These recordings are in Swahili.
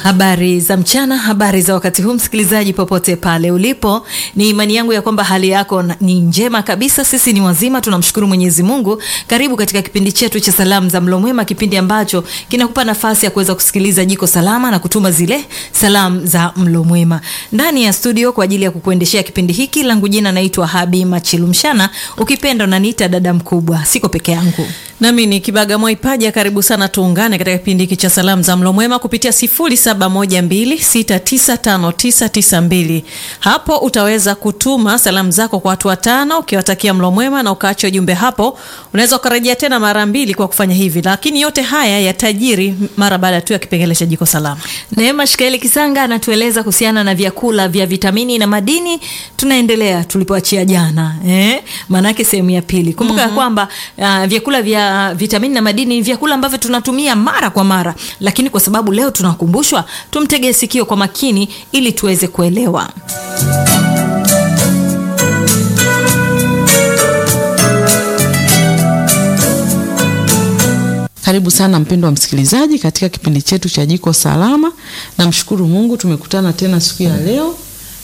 Habari za mchana, habari za wakati huu, msikilizaji popote pale ulipo, ni imani yangu ya kwamba hali yako ni njema kabisa. Sisi ni wazima, tunamshukuru Mwenyezi Mungu. Karibu katika kipindi chetu cha salamu za mlo mwema, kipindi ambacho kinakupa nafasi ya kuweza kusikiliza jiko salama na kutuma zile salamu za mlo mwema ndani ya studio. Kwa ajili ya kukuendeshea kipindi hiki, langu jina naitwa Habi Machilumshana, ukipenda unaniita dada mkubwa. Siko peke yangu nami ni Kibaga Mwaipaja. Karibu sana, tuungane katika kipindi hiki cha salamu za mlo mwema kupitia 0712695992. Hapo utaweza kutuma salamu zako kwa watu watano ukiwatakia mlo mwema na ukaacha ujumbe hapo. Unaweza ukarejea tena mara mbili kwa kufanya hivi, lakini yote haya yatajiri mara baada tu ya kipengele cha jiko salama. Neema Shikaeli Kisanga anatueleza kuhusiana na vyakula vya vitamini na madini. Tunaendelea tulipoachia jana eh? Maanake sehemu ya pili. Kumbuka ya mm -hmm. kwamba uh, vyakula vya vitamini na madini ni vyakula ambavyo tunatumia mara kwa mara, lakini kwa sababu leo tunakumbushwa, tumtegee sikio kwa makini ili tuweze kuelewa. Karibu sana mpendo wa msikilizaji katika kipindi chetu cha jiko salama. Namshukuru Mungu tumekutana tena siku ya leo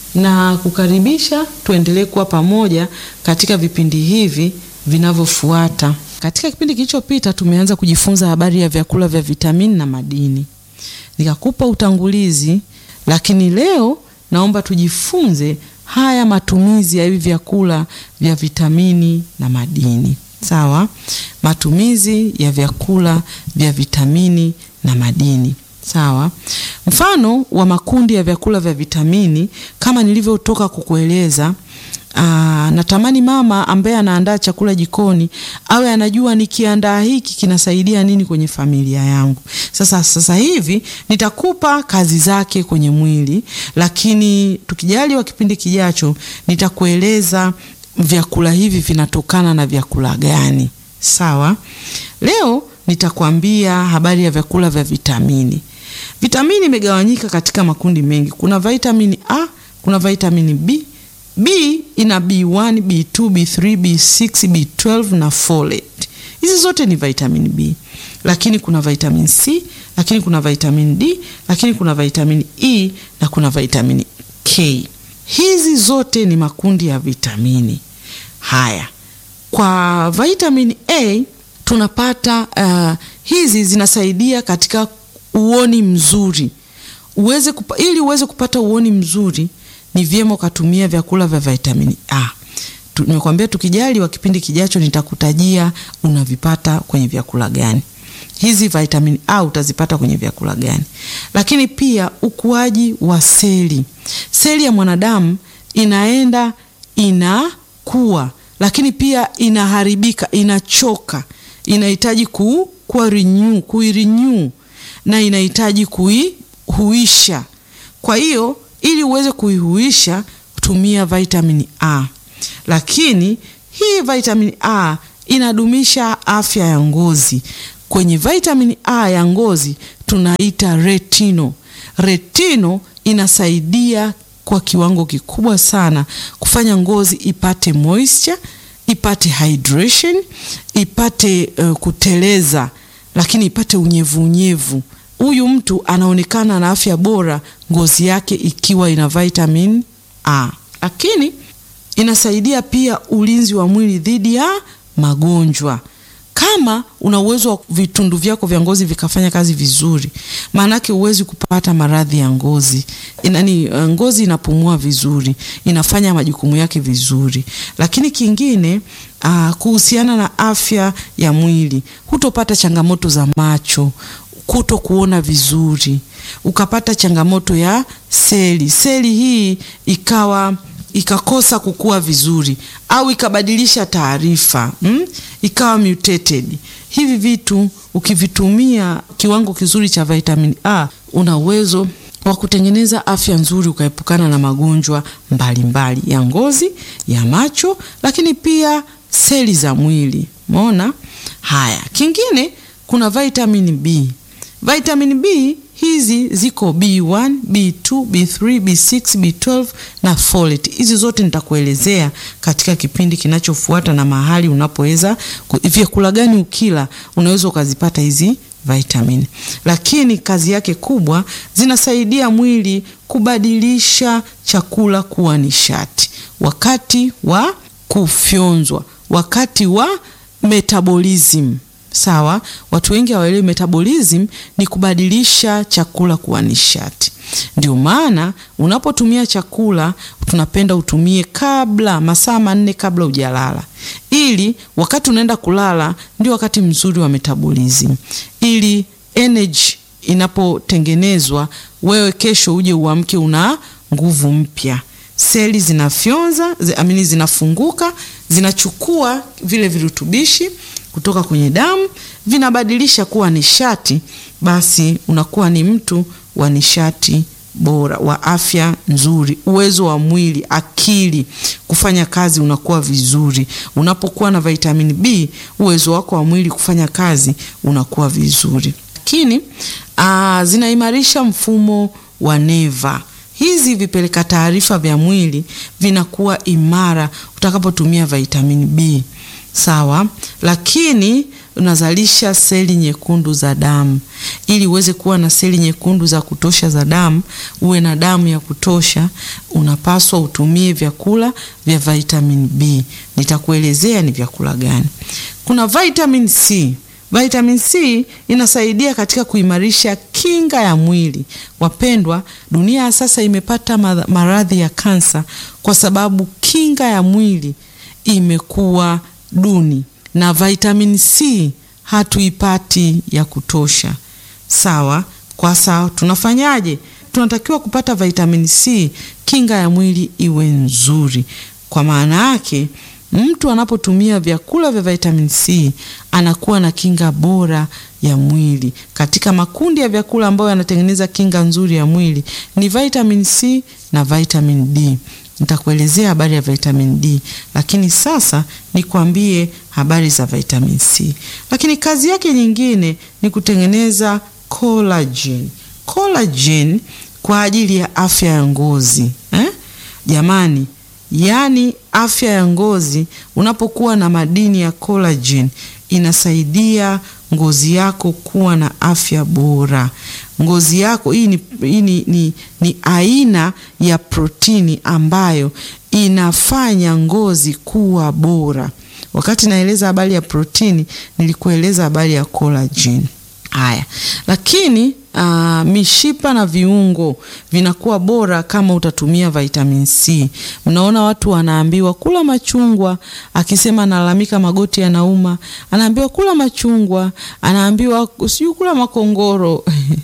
na kukaribisha tuendelee kuwa pamoja katika vipindi hivi vinavyofuata. Katika kipindi kilichopita tumeanza kujifunza habari ya vyakula vya vitamini na madini, nikakupa utangulizi, lakini leo naomba tujifunze haya matumizi ya hivi vyakula vya vitamini na madini. Sawa, matumizi ya vyakula vya vitamini na madini. Sawa, mfano wa makundi ya vyakula vya vitamini kama nilivyotoka kukueleza. Aa, natamani mama ambaye anaandaa chakula jikoni awe anajua nikiandaa hiki kinasaidia nini kwenye familia yangu. Sasa sasa hivi nitakupa kazi zake kwenye mwili, lakini tukijaliwa kipindi kijacho nitakueleza vyakula hivi vinatokana na vyakula gani. Sawa, leo nitakwambia habari ya vyakula vya vitamini. Vitamini imegawanyika katika makundi mengi. Kuna vitamini A, kuna vitamini B. B ina B1, B2, B3, B6, B12 na folate. Hizi zote ni vitamin B. Lakini kuna vitamin C, lakini kuna vitamin D, lakini kuna vitamin E na kuna vitamin K. Hizi zote ni makundi ya vitamini. Haya, kwa vitamin A tunapata uh, hizi zinasaidia katika uoni mzuri. Uweze kupa, ili uweze kupata uoni mzuri ni vyema ukatumia vyakula vya vitamini A. Nimekwambia tukijali wa kipindi kijacho nitakutajia unavipata kwenye vyakula gani. Hizi vitamini A utazipata kwenye vyakula gani? Lakini pia ukuaji wa seli. Seli ya mwanadamu inaenda inakuwa, lakini pia inaharibika, inachoka, inahitaji ku kuwa renew, kuirenew na inahitaji kuihuisha. Kwa hiyo ili uweze kuihuisha tumia vitamini A. Lakini hii vitamini A inadumisha afya ya ngozi. Kwenye vitamini A ya ngozi tunaita retino. Retino inasaidia kwa kiwango kikubwa sana kufanya ngozi ipate moisture, ipate hydration, ipate uh, kuteleza, lakini ipate unyevu unyevu. Huyu mtu anaonekana na afya bora, ngozi yake ikiwa ina vitamin A. Lakini inasaidia pia ulinzi wa mwili dhidi ya magonjwa. Kama una uwezo wa vitundu vyako vya ngozi vikafanya kazi vizuri, maanake huwezi kupata maradhi ya ngozi. Inani, ngozi inapumua vizuri, inafanya majukumu yake vizuri. Lakini kingine uh, kuhusiana na afya ya mwili, hutopata changamoto za macho kuto kuona vizuri, ukapata changamoto ya seli, seli hii ikawa ikakosa kukua vizuri au ikabadilisha taarifa mm? ikawa mutated. Hivi vitu ukivitumia kiwango kizuri cha vitamin A, una uwezo wa kutengeneza afya nzuri, ukaepukana na magonjwa mbalimbali mbali ya ngozi, ya macho, lakini pia seli za mwili. Umeona haya. Kingine kuna vitamin B. Vitamin B hizi ziko B1, B2, B3, B6, B12 na folate. Hizi zote nitakuelezea katika kipindi kinachofuata na mahali unapoweza vyakula gani ukila unaweza ukazipata hizi vitamin, lakini kazi yake kubwa, zinasaidia mwili kubadilisha chakula kuwa nishati wakati wa kufyonzwa, wakati wa metabolism. Sawa, watu wengi hawaelewi metabolism ni kubadilisha chakula kuwa nishati. Ndio maana unapotumia chakula tunapenda utumie kabla masaa manne kabla hujalala, ili wakati unaenda kulala ndio wakati mzuri wa metabolism, ili energy inapotengenezwa wewe kesho uje uamke una nguvu mpya. Seli zinafyonza zi, amini zinafunguka, zinachukua vile virutubishi kutoka kwenye damu vinabadilisha kuwa nishati, basi unakuwa ni mtu wa nishati bora, wa afya nzuri, uwezo wa mwili, akili kufanya kazi unakuwa vizuri. Unapokuwa na vitamini B, uwezo wako wa mwili kufanya kazi unakuwa vizuri, lakini zinaimarisha mfumo wa neva. Hizi vipeleka taarifa vya mwili vinakuwa imara utakapotumia vitamini B. Sawa, lakini unazalisha seli nyekundu za damu. Ili uweze kuwa na seli nyekundu za kutosha za damu, uwe na damu ya kutosha, unapaswa utumie vyakula vya vitamin B. Nitakuelezea ni vyakula gani. Kuna vitamin C. Vitamin C inasaidia katika kuimarisha kinga ya mwili. Wapendwa, dunia ya sasa imepata maradhi ya kansa kwa sababu kinga ya mwili imekuwa duni na vitamin C hatuipati ya kutosha. Sawa, kwa sawa, tunafanyaje? Tunatakiwa kupata vitamin C, kinga ya mwili iwe nzuri. Kwa maana yake mtu anapotumia vyakula vya vitamin C anakuwa na kinga bora ya mwili. Katika makundi ya vyakula ambayo yanatengeneza kinga nzuri ya mwili ni vitamin C na vitamin D. Nitakuelezea habari ya vitamin D, lakini sasa nikwambie habari za vitamin C. Lakini kazi yake nyingine ni kutengeneza collagen. Collagen kwa ajili ya afya ya ngozi eh? Jamani, yaani afya ya ngozi, unapokuwa na madini ya collagen inasaidia ngozi yako kuwa na afya bora. Ngozi yako hii ni, hii ni, ni, ni aina ya protini ambayo inafanya ngozi kuwa bora. Wakati naeleza habari ya protini, nilikueleza habari ya collagen. Haya, lakini uh, mishipa na viungo vinakuwa bora kama utatumia vitamin C. Mnaona watu wanaambiwa kula machungwa, akisema analalamika magoti yanauma, anaambiwa kula machungwa, anaambiwa sijui kula makongoro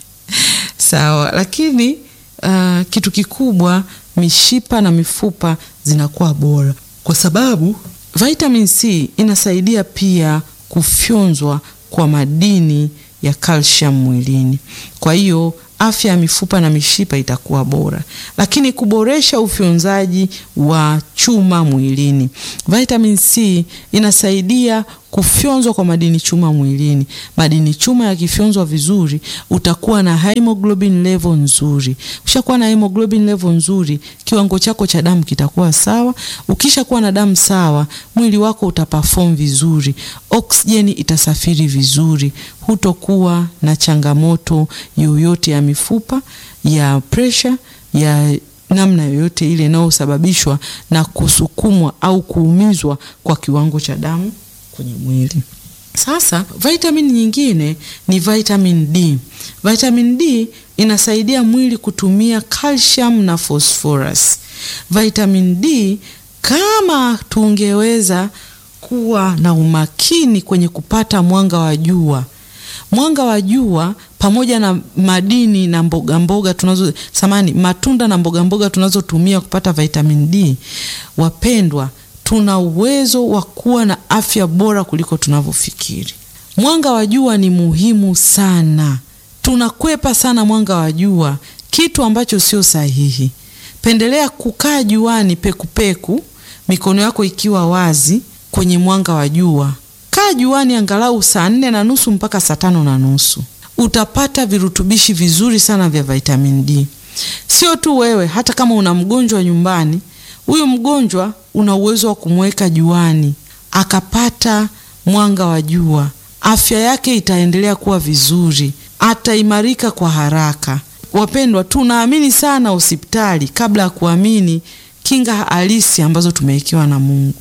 sawa, lakini uh, kitu kikubwa mishipa na mifupa zinakuwa bora kwa sababu vitamin C inasaidia pia kufyonzwa kwa madini ya calcium mwilini. Kwa hiyo afya ya mifupa na mishipa itakuwa bora, lakini kuboresha ufyonzaji wa chuma mwilini. Vitamin C inasaidia kufyonzwa kwa madini chuma mwilini. Madini chuma yakifyonzwa vizuri, utakuwa na hemoglobin level nzuri. Ukishakuwa na hemoglobin level nzuri, kiwango chako cha damu kitakuwa sawa. Ukishakuwa na damu sawa, mwili wako utaperform vizuri, oksijeni itasafiri vizuri, hutokuwa na changamoto yoyote ya mifupa, ya pressure, ya namna yoyote ile inayosababishwa na kusukumwa au kuumizwa kwa kiwango cha damu kwenye mwili. Sasa vitamin nyingine ni vitamin D. Vitamin D inasaidia mwili kutumia calcium na phosphorus. Vitamin D, kama tungeweza kuwa na umakini kwenye kupata mwanga wa jua, mwanga wa jua pamoja na madini na mboga mboga tunazo samani, matunda na mboga mboga tunazotumia kupata vitamin D, wapendwa tuna uwezo wa kuwa na afya bora kuliko tunavyofikiri. Mwanga wa jua ni muhimu sana, tunakwepa sana mwanga wa jua, kitu ambacho sio sahihi. Pendelea kukaa juani pekupeku, mikono yako ikiwa wazi kwenye mwanga wa jua. Kaa juani angalau saa nne na nusu mpaka saa tano na nusu utapata virutubishi vizuri sana vya vitamin D. Sio tu wewe, hata kama una mgonjwa nyumbani huyu mgonjwa una uwezo wa kumweka juani akapata mwanga wa jua afya yake itaendelea kuwa vizuri, ataimarika kwa haraka. Wapendwa, tunaamini sana hospitali kabla ya kuamini kinga halisi ambazo tumewekewa na Mungu.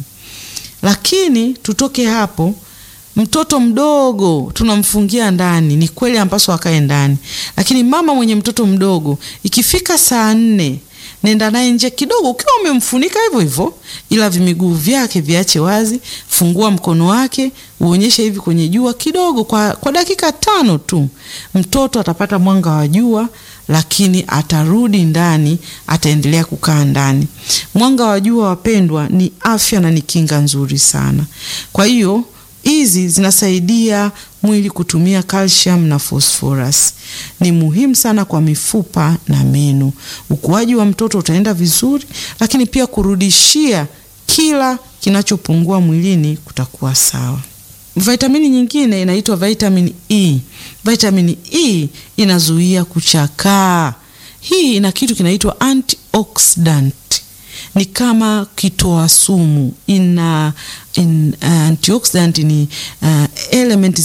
Lakini tutoke hapo, mtoto mdogo tunamfungia ndani. Ni kweli ampaswa akae ndani, lakini mama mwenye mtoto mdogo, ikifika saa nne nenda naye nje kidogo, ukiwa umemfunika hivyo hivyo, ila vimiguu vyake viache wazi. Fungua mkono wake uonyeshe hivi kwenye jua kidogo, kwa, kwa dakika tano tu. Mtoto atapata mwanga wa jua, lakini atarudi ndani, ataendelea kukaa ndani. Mwanga wa jua, wapendwa, ni afya na ni kinga nzuri sana. Kwa hiyo hizi zinasaidia mwili kutumia calcium na phosphorus. Ni muhimu sana kwa mifupa na meno. Ukuaji wa mtoto utaenda vizuri, lakini pia kurudishia kila kinachopungua mwilini kutakuwa sawa. Vitamini nyingine inaitwa vitamin E. Vitamin E inazuia kuchakaa. Hii ina kitu kinaitwa antioxidant ni kama kitoa sumu ina in, uh, antioxidant ni uh, element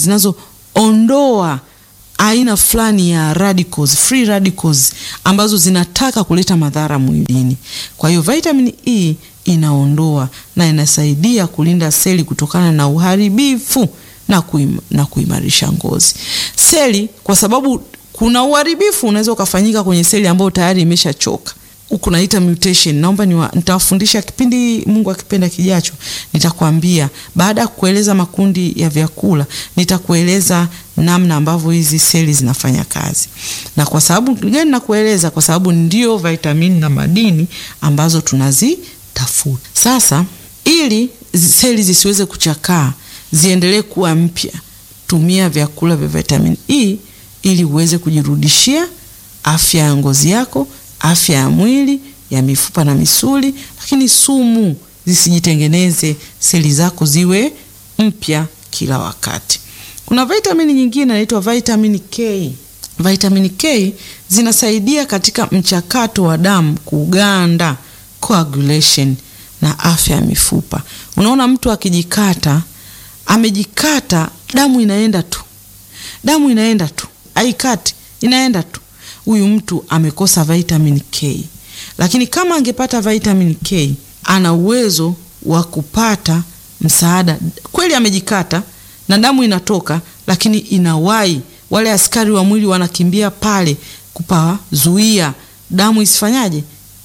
zinazoondoa aina fulani ya radicals, free radicals ambazo zinataka kuleta madhara mwilini. Kwa hiyo vitamin E inaondoa na inasaidia kulinda seli kutokana na uharibifu na, kuim, na kuimarisha ngozi seli, kwa sababu kuna uharibifu unaweza ukafanyika kwenye seli ambayo tayari imeshachoka huku naita mutation. Naomba nitawafundisha kipindi Mungu akipenda kijacho, nitakwambia baada ya kueleza makundi ya vyakula, nitakueleza namna ambavyo hizi seli zinafanya kazi. Na kwa sababu gani nakueleza? Kwa sababu ndio vitamini na madini ambazo tunazitafuta. Sasa ili seli zisiweze kuchakaa, ziendelee kuwa mpya, tumia vyakula vya vitamin E ili uweze kujirudishia afya ya ngozi yako afya ya mwili ya mifupa na misuli, lakini sumu zisijitengeneze, seli zako ziwe mpya kila wakati. Kuna vitamini nyingine inaitwa vitamin K. Vitamin K zinasaidia katika mchakato wa damu kuganda, coagulation na afya ya mifupa. Unaona, mtu akijikata, amejikata, damu inaenda tu, damu inaenda tu, haikati, inaenda tu huyu mtu amekosa vitamin K. Lakini kama angepata vitamin K, ana uwezo wa kupata msaada. Kweli amejikata na damu inatoka, lakini inawai, wale askari wa mwili wanakimbia pale kupazuia damu isifanyaje,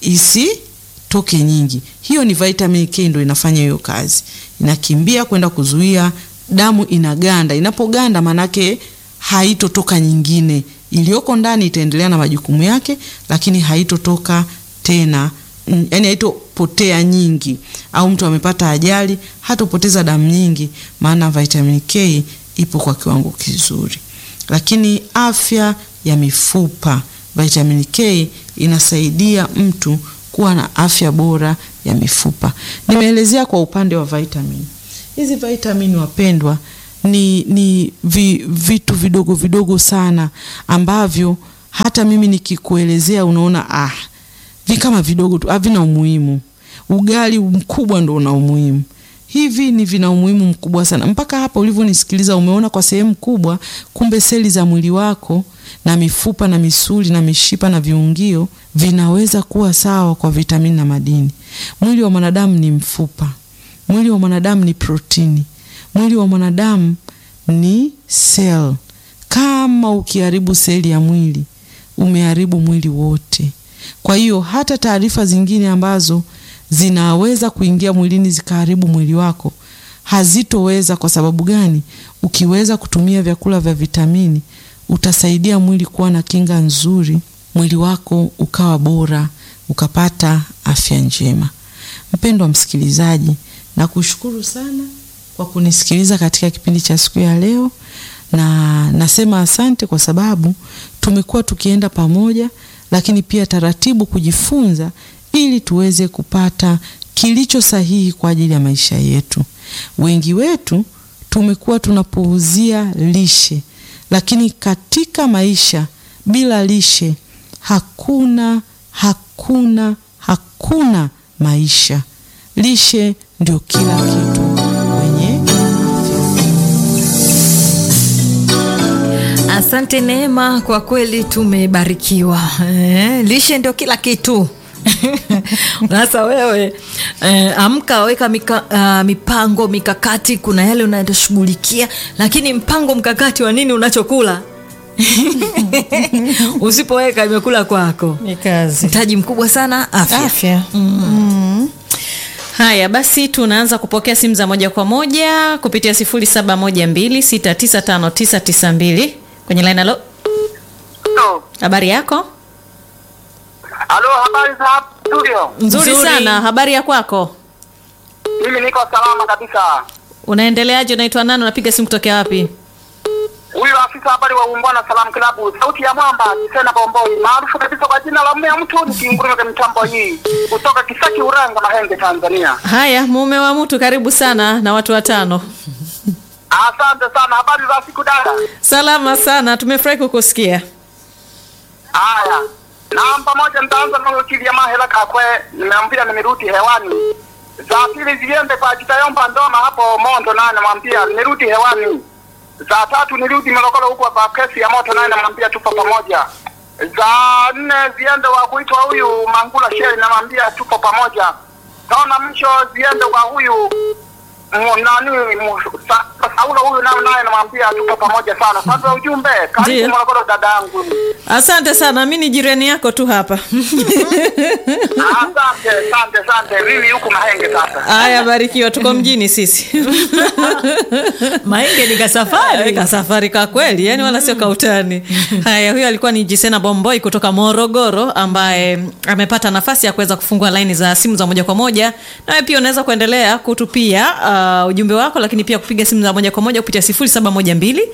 isitoke nyingi. Hiyo ni vitamin K, ndo inafanya hiyo kazi, inakimbia kwenda kuzuia damu inaganda. Inapoganda manake haitotoka nyingine iliyoko ndani itaendelea na majukumu yake, lakini haitotoka tena, yani haitopotea nyingi. Au mtu amepata ajali, hatopoteza damu nyingi, maana vitamin K ipo kwa kiwango kizuri. Lakini afya ya mifupa, vitamin K inasaidia mtu kuwa na afya bora ya mifupa. Nimeelezea kwa upande wa vitamin hizi. Vitamin wapendwa ni, ni vi, vitu vidogo vidogo sana ambavyo hata mimi nikikuelezea unaona ah, vi kama vidogo tu, havina umuhimu. Ugali mkubwa ndo una umuhimu. Hivi ni vina umuhimu mkubwa sana. Mpaka hapa ulivyonisikiliza, umeona kwa sehemu kubwa, kumbe seli za mwili wako na mifupa na misuli na mishipa na viungio vinaweza kuwa sawa kwa vitamini na madini. Mwili wa mwanadamu ni mfupa, mwili wa mwanadamu ni protini mwili wa mwanadamu ni sel. Kama ukiharibu seli ya mwili, umeharibu mwili wote. Kwa hiyo hata taarifa zingine ambazo zinaweza kuingia mwilini zikaharibu mwili wako hazitoweza. Kwa sababu gani? Ukiweza kutumia vyakula vya vitamini, utasaidia mwili kuwa na kinga nzuri, mwili wako ukawa bora, ukapata afya njema. Mpendwa msikilizaji, nakushukuru sana kwa kunisikiliza katika kipindi cha siku ya leo, na nasema asante kwa sababu tumekuwa tukienda pamoja, lakini pia taratibu kujifunza ili tuweze kupata kilicho sahihi kwa ajili ya maisha yetu. Wengi wetu tumekuwa tunapuuzia lishe, lakini katika maisha bila lishe hakuna hakuna hakuna maisha. Lishe ndio kila kitu. Asante Neema, kwa kweli tumebarikiwa. Eh, lishe ndio kila kitu. Sasa wewe eh, amka, weka mika, uh, mipango mikakati. Kuna yale unayoshughulikia, lakini mpango mkakati wa nini unachokula usipoweka imekula kwako. Ni kazi. Mtaji mkubwa sana afya. Afya. Mm. Haya basi, tunaanza kupokea simu za moja kwa moja kupitia 0712695992 kwenye line. Halo, habari yako? Halo, habari za hapa studio? Nzuri, Nzuri. sana. Habari ya kwako? Mimi niko salama kabisa. Unaendeleaje? Unaitwa nani? Unapiga simu kutokea wapi? Huyu afisa habari wa Uungwana Salam Club, sauti ya mwamba Jisena Bomboi, maarufu kabisa kwa jina la mmea mtu, nikiunguruma mitambo hii kutoka Kisaki, Uranga, Mahenge, Tanzania. Haya, mume wa mtu, karibu sana na watu watano. Asante sana. Habari za siku dada? Salama sana, tumefurahi kukusikia. Haya, namba moja nitaanza na wakili ya Mahela Kakwe, nimeambia nimerudi hewani. Za pili ziende kwa Kitayomba Ndoma hapo Mondo, naye namwambia nimerudi hewani. Za tatu nirudi Morogoro huko kwa kesi ya moto, naye namwambia tupo pamoja. Za nne ziende wa kuitwa huyu Mangula Sheri, namwambia tupo pamoja. Taona mwisho ziende kwa huyu mu- nani mu- Sa- Saulo huyu naye naye namwambia tupo pamoja sana. Sasa ujumbe Ndiyo. karibu Morogoro dadangu. Asante sana, mi ni jirani yako tu hapa. Asante, asante, asante. Mimi huku Mahenge sasa. Haya, barikiwa, tuko mjini sisi. Mahenge ni kasafari. ka safari ka kweli, yani wala sio kautani. Haya, huyo alikuwa ni Jisena Bomboi kutoka Morogoro ambaye amepata nafasi ya kuweza kufungua laini za simu za moja kwa moja. Nawe pia unaweza kuendelea kutupia uh, ujumbe wako, lakini pia kupiga simu za moja kwa moja kupitia 0712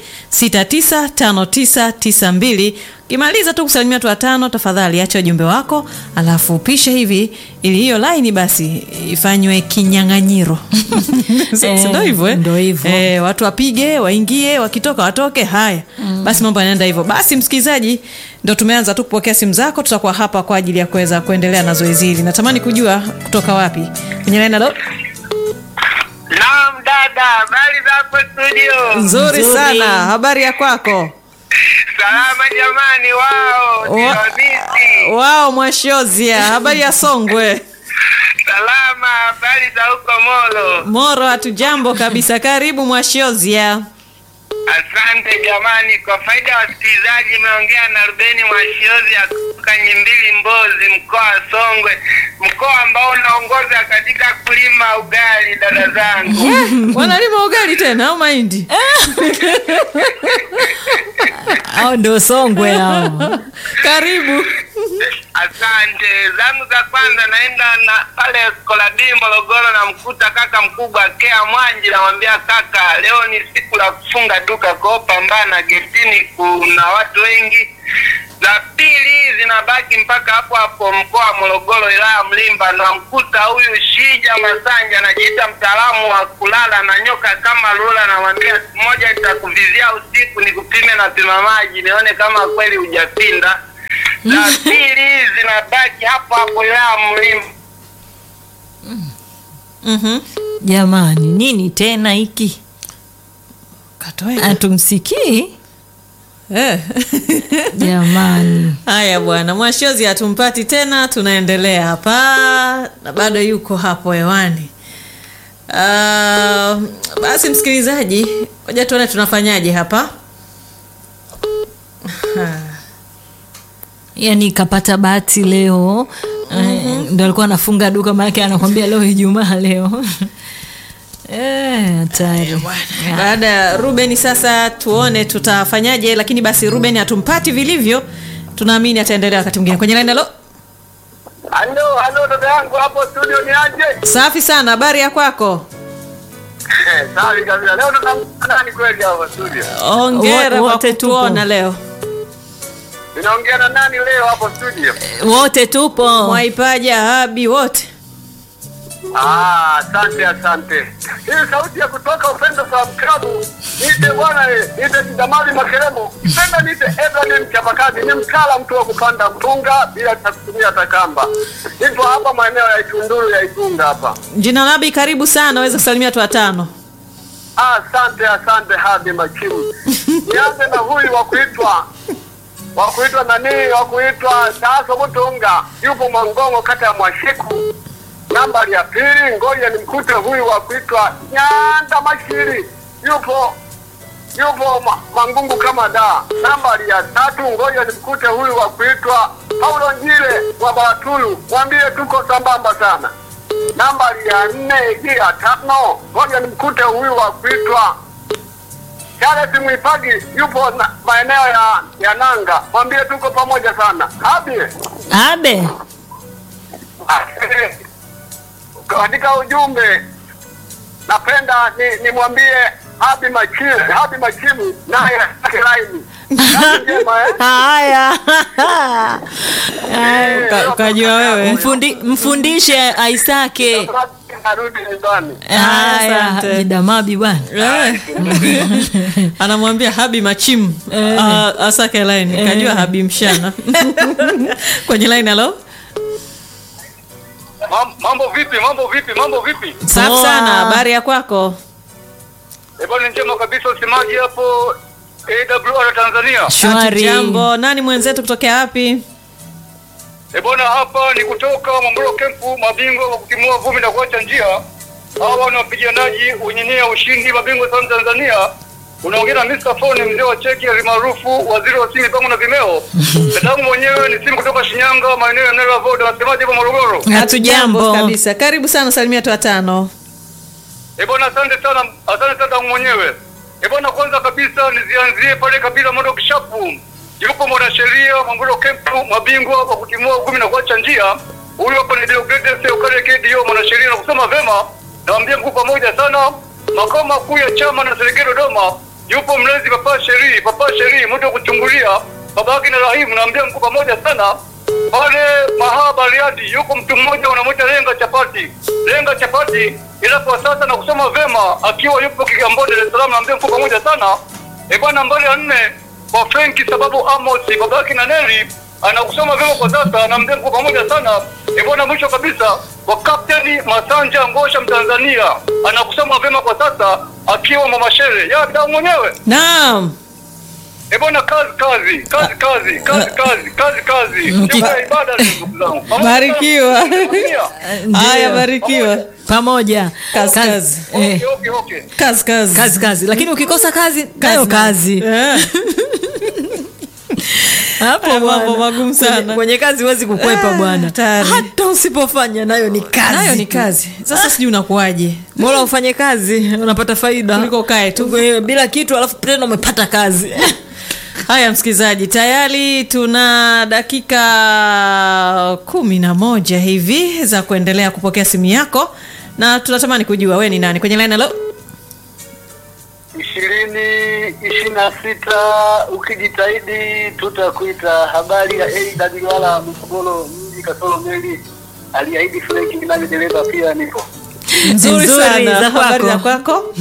695992. Ukimaliza tu kusalimia watu watano, tafadhali acha ujumbe wako, alafu upishe hivi ili hiyo laini basi ifanywe kinyang'anyiro. Si Eh, ndio hivyo eh? ndio hivyo. Eh, watu wapige waingie, wakitoka watoke. Haya basi, mambo yanaenda hivyo. Basi msikilizaji, ndo tumeanza tu kupokea simu zako. Tutakuwa hapa kwa ajili ya kuweza kuendelea na zoezi hili. Natamani kujua kutoka wapi kwenye laini. Halo, Naam dada, habari zako studio? nzuri Nzuri. sana. Habari ya kwako? Salama jamani, wao ndio Wa- sisi. Wao Mwashozia, habari ya Songwe? Salama, habari za huko Molo? Moro, hatujambo kabisa. Karibu Mwashozia. Asante jamani, kwa faida ya wasikilizaji, imeongea na Rubeni Mwashiozi ya kutoka Nyimbili, Mbozi, mkoa wa Songwe, mkoa ambao unaongoza katika kulima ugali. Dada zangu, Wanalima ugali tena au mahindi? Hao ndio Songwe hao. Karibu. asante. Zangu za kwanza naenda na pale Koladii, Morogoro, na mkuta kaka mkubwa Kea Mwanji, namwambia kaka, leo ni siku la kufunga duka, kwao pambana, getini kuna watu wengi. Za pili zinabaki mpaka hapo hapo mkoa wa Morogoro, wilaya ya Mlimba, na mkuta huyu Shija Masanja anajiita mtaalamu wa kulala na nyoka kama lula, namwambia siku moja nitakuvizia usiku nikupime na pima maji nione kama kweli hujapinda. Za pili zinabaki hapo hapo wilaya ya Mlimba. Mhm. Jamani, nini tena hiki? Katoe. Hatumsikii Eh. jamani. Haya bwana, Mwashozi hatumpati tena, tunaendelea hapa na bado yuko hapo hewani. Uh, basi msikilizaji, ngoja tuone tunafanyaje hapa. Yaani kapata bahati leo eh, ndo alikuwa anafunga duka, maanake anakwambia leo Ijumaa leo Eh, hatari. Baada ya Ruben, sasa tuone tutafanyaje, lakini basi Ruben hatumpati vilivyo, tunaamini ataendelea wakati mwingine. Kwenye line, halo, Halo, halo dada yangu hapo studio ni aje? safi sana, habari ya kwako? Safi kabisa. Leo tunaongea nani kweli hapo studio? Ongera Wo- kwa wote tupo. kutuona leo. Ninaongea na nani leo hapo studio? Wote tupo. Mwaipaja, Habi, wote Ah, asante asante. Hii sauti ya kutoka Upendo Salaam Club. Niite bwana eh, niite Kidamali Makeremo. Penda niite Edward mchapakazi, ni mkala mtu wa kupanda mpunga bila ta- kutumia takamba. Hivyo hapa maeneo ya Itunduru ya Igunga hapa. Jina Labi, karibu sana, waweza kusalimia watu watano. Ah, Asante asante hadi machimu. nianze na huyu wa kuitwa wa kuitwa nani wa kuitwa Taso Butunga, yupo Mwangongo, kata ya Mwashiku. Nambari ya pili, ngoja nimkute huyu wa kuitwa Nyanda Mashiri, yupo yupo ma, Mangungu kama da. Nambari ya tatu, ngoja nimkute huyu wa kuitwa Paulo Njile wa Baratulu, mwambie tuko sambamba sana. Nambari ya nne hii ya tano, ngoja nimkute huyu wa kuitwa Charles Mwipagi yupo na, maeneo ya, ya Nanga, mwambie tuko pamoja sana. Habi Abe. katika ujumbe napenda ni nimwambie Habi Machimu, Habi Machimu naye ake laini. Kazi njema eh? Haya. Uka- ukajua wewe Mfundi, mfundishe Aisake. Narudi nyumbani. Haya, Asante. jidamabi bwana. Eh. anamwambia habi machimu Ah, asake line kajua habi mshana kwenye line halo Mam- Mambo vipi? Mambo vipi? Mambo vipi? safi Poa. sana habari ya kwako Eh, bwana njema kabisa usemaji hapo AWR Tanzania. Shwari. jambo nani mwenzetu kutokea wapi Eh, bwana hapa ni kutoka Mwamburo Kempu, mabingwa wa kutimua vumbi na kuacha njia. Hawa ni wapiganaji wenyenyea ushindi, mabingwa sana Tanzania. Unaongea na Mr. Phone, mzee wa cheki maarufu, waziri wa simu pango na vimeo. Dadangu mwenyewe ni simu kutoka Shinyanga, maeneo ya Nela Voda. Nasemaje hapa Morogoro? Hatujambo. kabisa karibu sana salimia watu watano Eh, bwana asante sana, asante sana dadangu mwenyewe. Eh, bwana kwanza kabisa nizianzie pale kabila modo kishapu. Yupo mwanasheria Mwamburo Kempu, mabingwa wa kutimua uvumi na kuacha njia. Huyu hapa ni Deogratias Seukale KDO, mwanasheria na kusema vema. Naambia mkuu pamoja sana. Makao makuu ya chama na serikali Dodoma. Yupo mlezi papa Sheri, papa Sheri, mtu wa kuchungulia. Babake na Rahimu, naambia mkuu pamoja sana pale Mahaa Bariadi yuko mtu mmoja wanamwita Lenga Chapati. Lenga Chapati ila kwa sasa na kusoma vema akiwa yupo Kigamboni Dar es Salaam, naambia mko pamoja sana. E bwana, nambari ya nne kwa Frenki sababu Amos babake na Neli anakusoma vema kwa sasa, naambia mko pamoja sana. E bwana, mwisho kabisa kwa Kapteni Masanja Ngosha Mtanzania anakusoma vema kwa sasa akiwa Mama Shere ya dau mwenyewe. naam E bwana, kazi kazi kazi kazi kazi kazi kazi kazi Mki- Siku ya ibada leo, ndugu zangu. Pamoja Barikiwa. sana. Tanzania. haya barikiwa Pamoja. Kazi, Kazi. kazi. Eh, Okay, okay, okay. kazi kazi kazi kazi. Lakini ukikosa kazi, nayo kazi. Eh. Hapo Haya mambo bwana. magumu sana. Kwenye, kwenye kazi huwezi kukwepa Ah, bwana. hatari. Hata usipofanya nayo ni kazi. nayo ni tu. kazi sasa sijui unakuwaje Bora ufanye kazi, unapata faida. Kuliko ukae tu. Tuko- bila kitu alafu tena umepata kazi. haya msikilizaji tayari tuna dakika kumi na moja hivi za kuendelea kupokea simu yako na tunatamani kujua we ni nani kwenye line halo ishirini ishirini na sita ukijitahidi tutakuita habari ya AWR Msogolo mji kasoro meli aliahidi Frank Kinani dereva pia nipo nzuri Nzuri, sana za habari za kwako. kwako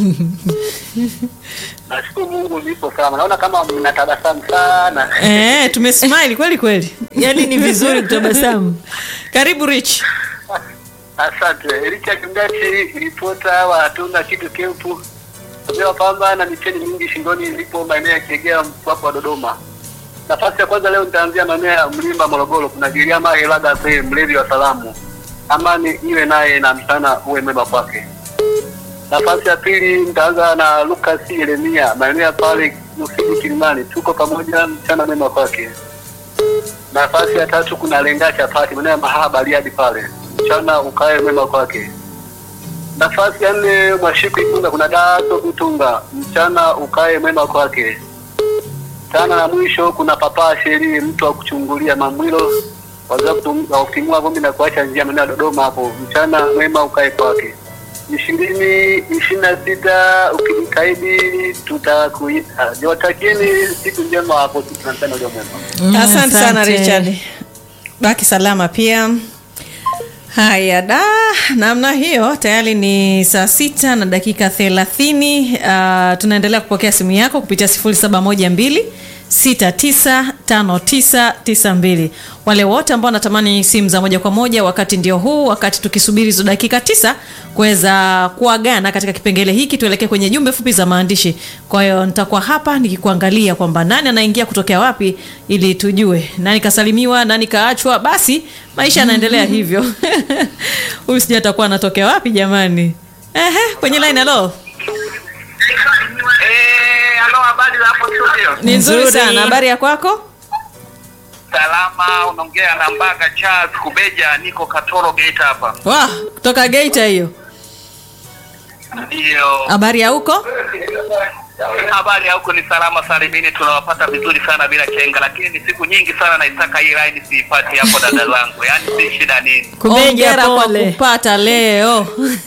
nashukuru Mungu nipo salama naona kama mnatabasamu sana eh, tumesmile kweli kweli Yaani ni vizuri kutabasamu. karibu rich asante Richard Mdachi ripota wa hatuna kitu kempu amewa pamba na micheni mingi shingoni ilipo maeneo ya Kiegea mpaka wa Dodoma nafasi ya kwanza leo nitaanzia maeneo ya Mlimba Morogoro kuna Giriama Helaga Sey mlevi wa salamu amani iwe naye na mchana uwe mema kwake nafasi ya pili nitaanza na Lucas Yeremia maeneo ya pale Mufidi Kilimani tuko pamoja mchana mema kwake nafasi ya tatu kuna Lenga Chapati maeneo ya Mahaba Bariadi pale mchana ukae mema kwake nafasi ya nne Mwashiku Ikunga kuna Dato Kutunga mchana ukae mwema kwake tana na mwisho kuna Papa Sheri mtu wa kuchungulia Mamwilo wazaa kutum- wa kutimua vumbi na kuacha njia maeneo ya Dodoma hapo mchana mwema ukae kwake ishirini ishirini na sita ukijitahidi tutakuita niwatakieni siku njema hapo tunapenda ulio mwema asante sana Asante. richard baki salama pia haya da namna hiyo tayari ni saa sita na dakika thelathini uh, tunaendelea kupokea simu yako kupitia sifuri saba moja mbili 695992. Wale wote ambao wanatamani simu za moja kwa moja, wakati ndio huu, wakati tukisubiri hizo dakika tisa kuweza kuagana katika kipengele hiki, tuelekee kwenye jumbe fupi za maandishi. Kwa hiyo nitakuwa hapa nikikuangalia kwamba nani anaingia kutokea wapi, ili tujue nani kasalimiwa, nani kaachwa. Basi maisha yanaendelea hivyo. Huyu sijui atakuwa anatokea wapi jamani. Ehe, kwenye line halo. Eh, halo, habari za hapo studio? Ni nzuri Nzuri. sana. Habari ya kwako? Salama, unaongea na Mbaga Charles Kubeja, niko Katoro Geita hapa. Wa, kutoka Geita hiyo. Ndio. Habari ya huko? Habari ya huko ni salama salimini, tunawapata vizuri sana bila chenga, lakini ni siku nyingi sana naitaka hii line siipati hapo dada zangu, yaani si shida nini. Kubeja Hongera kwa pole. kupata leo.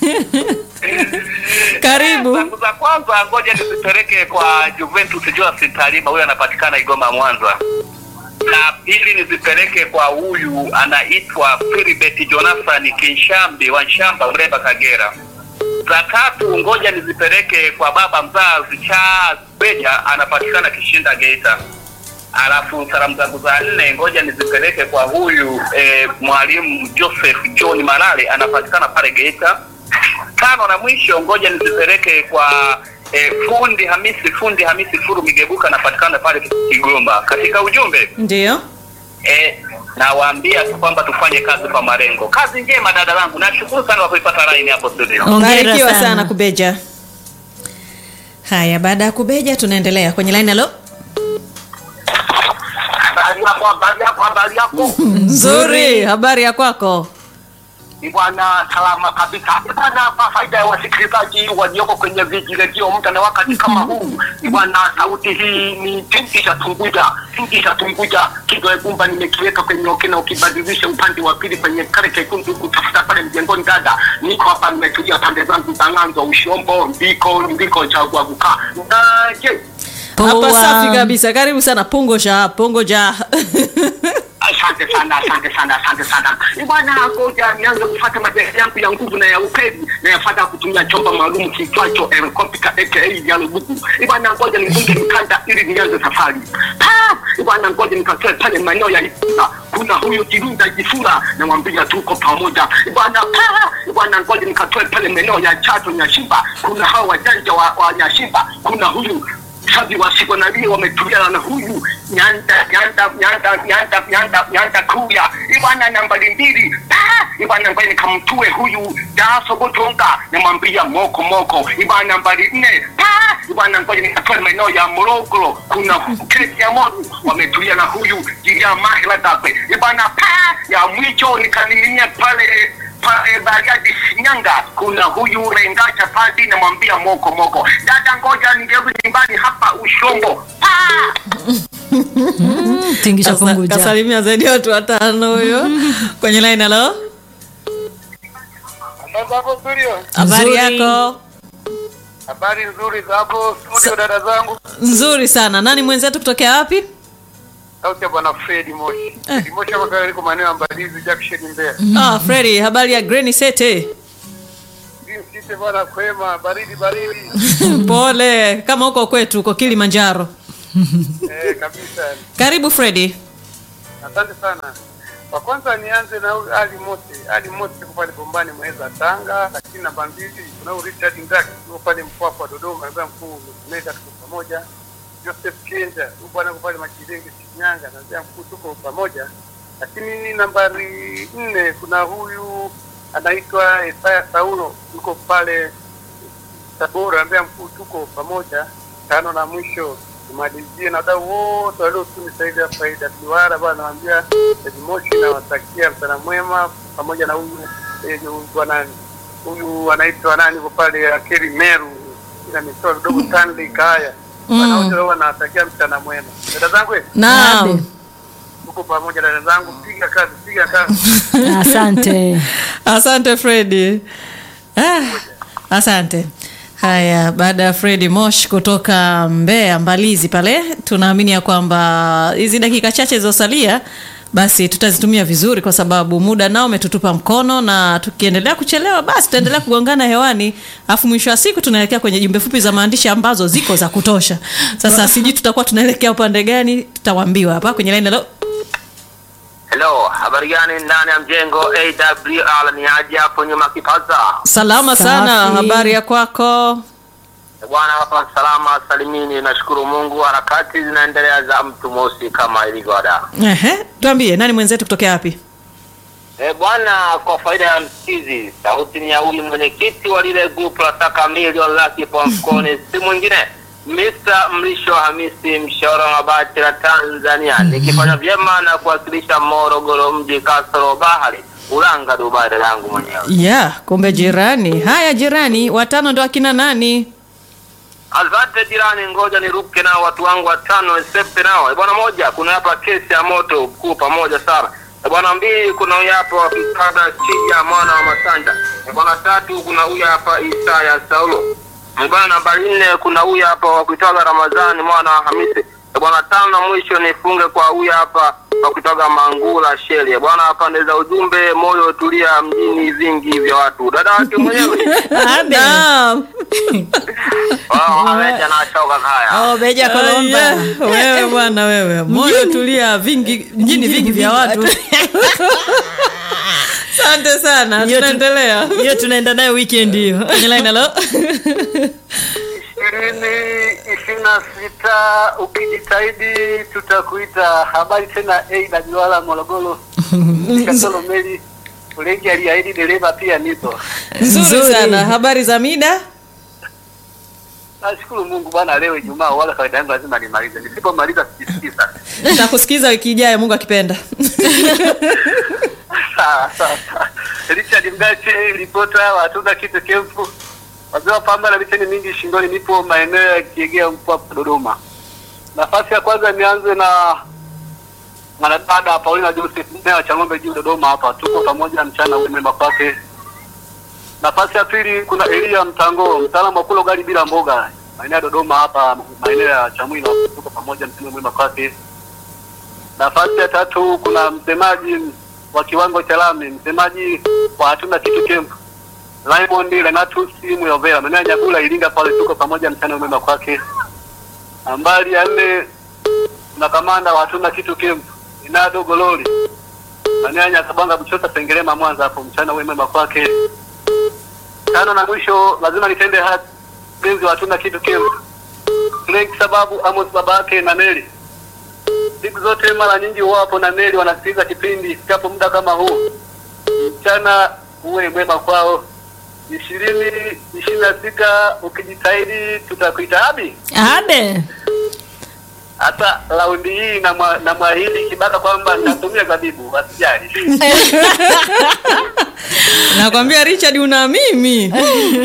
Karibu. Zangu za kwanza, ngoja nizipeleke kwa Juventus Joas Talima, huyo anapatikana Igoma Mwanza. Na pili nizipeleke kwa huyu anaitwa Philibert Jonathan Kinshambi wa Nshamba, Mreba, Kagera. Za tatu ngoja nizipeleke kwa baba mzazi Charles Beja, anapatikana Kishinda, Geita. Alafu salamu zangu za nne ngoja nizipeleke kwa huyu eh, mwalimu Joseph John Malale anapatikana pale Geita. Tano na mwisho ngoja nizipeleke kwa eh, fundi Hamisi fundi Hamisi Furu Migebuka anapatikana pale Kigoma. Katika ujumbe Ndio. eh, nawaambia tu kwamba tufanye kazi kwa malengo. Kazi njema dada langu, nashukuru sana kwa kuipata line hapo studio. Hongera Barikiwa sana. sana. Kubeja. Haya, baada ya Kubeja tunaendelea kwenye line halo. Habari yako, habari yako, habari yako. Nzuri, habari ya kwako? Ni bwana salama kabisa bwana. Kwa faida ya wasikilizaji walioko kwenye viji redio muda na wakati kama huu, ni bwana, sauti hii ni tingisha tunguja, tingisha tunguja. Kidole gumba nimekiweka kwenye okena, ukibadilisha upande wa pili kwenye kale kekundu kutafuta pale mjengoni. Dada, niko hapa nimetulia pande zangu za ng'anzo, ushombo ndiko ndiko chagua kukaa na je Hapa Poa. safi kabisa. Karibu sana Pungo ja, Pungo ja. Asante sana, asante sana, asante sana. Ni bwana, ngoja nianze kufuata mazoezi yangu ya nguvu na ya upeli na yafuata kutumia chombo maalum kiitwacho helicopter aka ya lubuku. Ni bwana, ngoja nifunge mkanda ili nianze safari. Pa! Ni bwana, ngoja nikatoe pale maeneo ya Ifura. Kuna huyu Kirinda Jifura namwambia tuko pamoja. Ni bwana, pa! Ni bwana, ngoja nikatoe pale maeneo ya Chato Nyashimba. Kuna hao wajanja wa, wa Nyashimba. Kuna huyu sabi wasikonali wametulia na huyu nyanda nyanda nyanda nyanda nyanda nyanda kuya ibwana nambari mbili Pa! ibwana ngoja nikamtue huyu daso botonga namwambia moko moko ibwana nambari nne Pa! ibwana ngoja nikatoe maeneo ya morogoro kuna kesi ya moru wametulia na huyu jiria mahela dakwe ibwana pa ya mwicho nikaniminia pale pale Bariadi Shinyanga, kuna huyu Rengacha Padi, namwambia moko moko, dada, ngoja nirudi nyumbani hapa Ushombo. Pa! Tingisha Kasa- punguja. Kasalimia zaidi ya watu watano huyo. Kwenye line halo. Habari Nzuri. yako? Habari nzuri za hapo studio, dada zangu. Nzuri sana. Nani mwenzetu kutokea wapi? Sauti ya bwana Fredi Moshi. Fredi Moshi hapa kale liko maeneo ya Mbalizi Junction Mbeya. Ah, Freddy, habari ya Granny Sete? Sisi bwana kwema, baridi baridi. Pole, kama huko kwetu huko Kilimanjaro. Eh, kabisa. Karibu Freddy. Asante sana. Kwa kwanza nianze na huyu Ali Mosi. Ali Mosi yuko pale Bombani Mweza Tanga, lakini namba mbili kuna huyu Richard Ndaki yuko pale Mpwapwa Dodoma, namba mkuu Meza tuko pamoja. Joseph Kenja yuko bwana yuko pale Makirenge Shinyanga, namba mkuu tuko pamoja. Lakini nambari nne kuna huyu anaitwa Isaya Saulo yuko pale Tabora, namba mkuu tuko pamoja. Tano na mwisho tumalizie na wadau wote waliotunisaidia faida duara bwana, nawaambia Moshi nawatakia mchana mwema, pamoja na huyu eh, huyu bwana huyu anaitwa nani yuko pale Akeri Meru, ina mitoa kidogo Stanley Kaya bwana, wote wao nawatakia mchana mwema. Dada zangu eh, Naam. tuko pamoja, dada zangu, piga kazi, piga kazi. Asante. Asante Freddy. Ah, asante. Haya, baada ya Freddy Mosh kutoka Mbeya Mbalizi pale, tunaamini ya kwamba hizi dakika chache zilizosalia basi tutazitumia vizuri kwa sababu muda nao umetutupa mkono na tukiendelea kuchelewa basi tutaendelea kugongana hewani alafu mwisho wa siku tunaelekea kwenye jumbe fupi za maandishi ambazo ziko za kutosha sasa sijui tutakuwa tunaelekea upande gani tutawambiwa hapa kwenye laini halo Hello, habari gani ndani ya mjengo AWR ni aje hapo nyuma kipaza? salama sana Safi. habari ya kwako Bwana hapa salama salimini, nashukuru Mungu, harakati zinaendelea za mtu mosi kama ilivyo ada. Ehe, tuambie nani mwenzetu kutokea wapi E, bwana, kwa faida ya msikizi, sauti ni ya huyu mwenyekiti wa lile grupu la taka milioni laki kwa mfukoni, si mwingine Mr. Mrisho Hamisi Mshauri wa mabati la Tanzania, nikifanya vyema na kuwakilisha Morogoro mji kasoro bahari Ulanga Dubai langu mwenyewe. yeah kumbe jirani haya jirani watano ndo akina nani Asante jirani, ngoja niruke nao watu wangu watano nisepe nao. E bwana, moja, kuna hapa kesi ya moto mkuu pamoja sana. E bwana, mbili, kuna huyu hapa Mkada Chija mwana wa Masanja. E bwana, tatu, kuna huyu hapa Isaya Saulo. E bwana, nambari nne, kuna huyu hapa wa kuitoka Ramadhani mwana wa Hamisi. E bwana, tano na mwisho nifunge kwa huyu hapa wa kutoka Mangula Sheli. E bwana, pande za ujumbe, moyo tulia, mjini vingi vya watu. Dada wake mwenyewe Naam. wao ameja na shoka haya. Oh, Beja Kolomba. Aya, wewe bwana wewe moyo tulia vingi mjini vingi vya watu asante sana Hiyo tu- tunaendelea hiyo tunaenda nayo weekend hiyo kwenye line halo ishirini ishirini na sita ukijitahidi tutakuita habari tena AWR Morogoro Kasolo Meli Ulengi aliahidi dereva pia nipo nzuri Nzuri. sana habari za mida nashukuru Mungu bwana leo Ijumaa wala kawaida yangu lazima nimalize nisipomaliza sijisikii sasa takusikiza wiki ijayo mungu akipenda sawa sawa sawa. Richard Mgache ripota wa hatuna kitu kempu wazee wa pamba na micheni mingi shingoni nipo maeneo ya Kiegea Mpwapwa Dodoma nafasi ya kwanza nianze na mwanadada Paulina Joseph mmea wa Chang'ombe juu Dodoma hapa tuko pamoja mchana umema kwake nafasi ya pili kuna Elia Mtango mtaalamu wa kula ugali bila mboga maeneo ya Dodoma hapa maeneo ya Chamwino tuko pamoja mchana mwema kwake Nafasi ya tatu kuna msemaji wa kiwango cha lami, msemaji wa hatuna kitu camp Raymond Renatus Muyovera, maeneo ya Nyagula Iringa pale, tuko pamoja, mchana mwema kwake. Nambari ya nne kuna kamanda wa hatuna kitu camp Inado Gololi, maeneo ya Nyakabanga Buchosa Sengerema Mwanza, hapo mchana mwema kwake. Tano na mwisho lazima nitende haki mpenzi wa hatuna kitu camp Frank sababu Amos babake na Neli siku zote mara nyingi huwapo na Neli wanasikiliza kipindi ifikapo muda kama huu. Mchana uwe mwema kwao. ishirini ishirini na sita ukijitahidi tutakuita abi. abe Hata raundi hii na mwa- na mwahidi Kibaka kwamba nitatumia zabibu, wasijali. nakwambia richard una mimi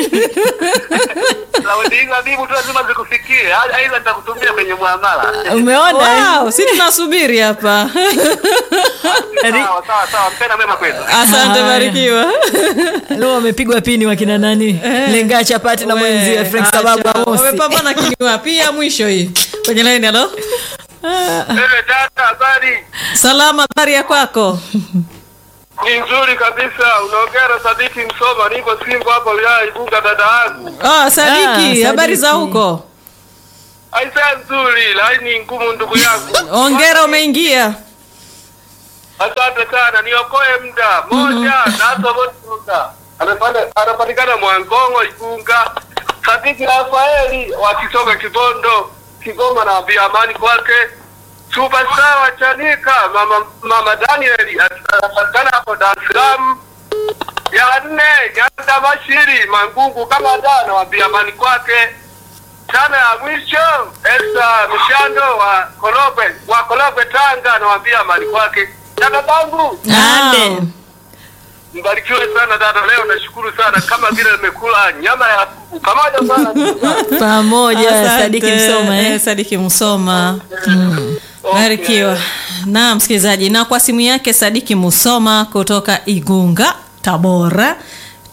Raundi hii zabibu tu lazima zikufikie, aidha nitakutumia kwenye muamala. umeona wow, si tunasubiri hapa Sawa sawa sawa, mchana mwema kwenu. asante Haya. barikiwa leo wamepigwa pini wakina nani lenga chapati na mwenzie frank sababu amosi wamepambana kinywa pia mwisho hii kwenye laini halo Wewe dada, habari salama habari ya kwako ni nzuri kabisa. Unaongea na Sadiki Msoma, niko Simba hapa wilaya ya Igunga, dada yangu. ah, sadiki Ah, habari za Sadiki. huko Aisa nzuri, laini ngumu, ndugu yangu. ongera umeingia Asante sana, niokoe muda moja. Naso Botuga Anapanda- anapatikana Mwangongo, Igunga. Sadiki Rafaeli wa Kisoga, Kibondo, Kigoma, na ambia amani kwake. Superstar wa Chanika, mama, mama Daniel anapatikana hapo Dar es Salaam. Ya nne Nyanda Bashiri Mangungu kama da, nawambia amani kwake. Tano ya mwisho Esta Mshando wa Korogwe wa Korogwe Tanga, nawambia amani kwake. Dada zangu abe mbarikiwe sana dada, leo nashukuru sana, kama vile nimekula nyama ya kuku pamoja sana. pamoja Asante, sadiki msoma eh, eh? sadiki msoma barikiwa na msikilizaji na kwa simu yake sadiki musoma kutoka igunga tabora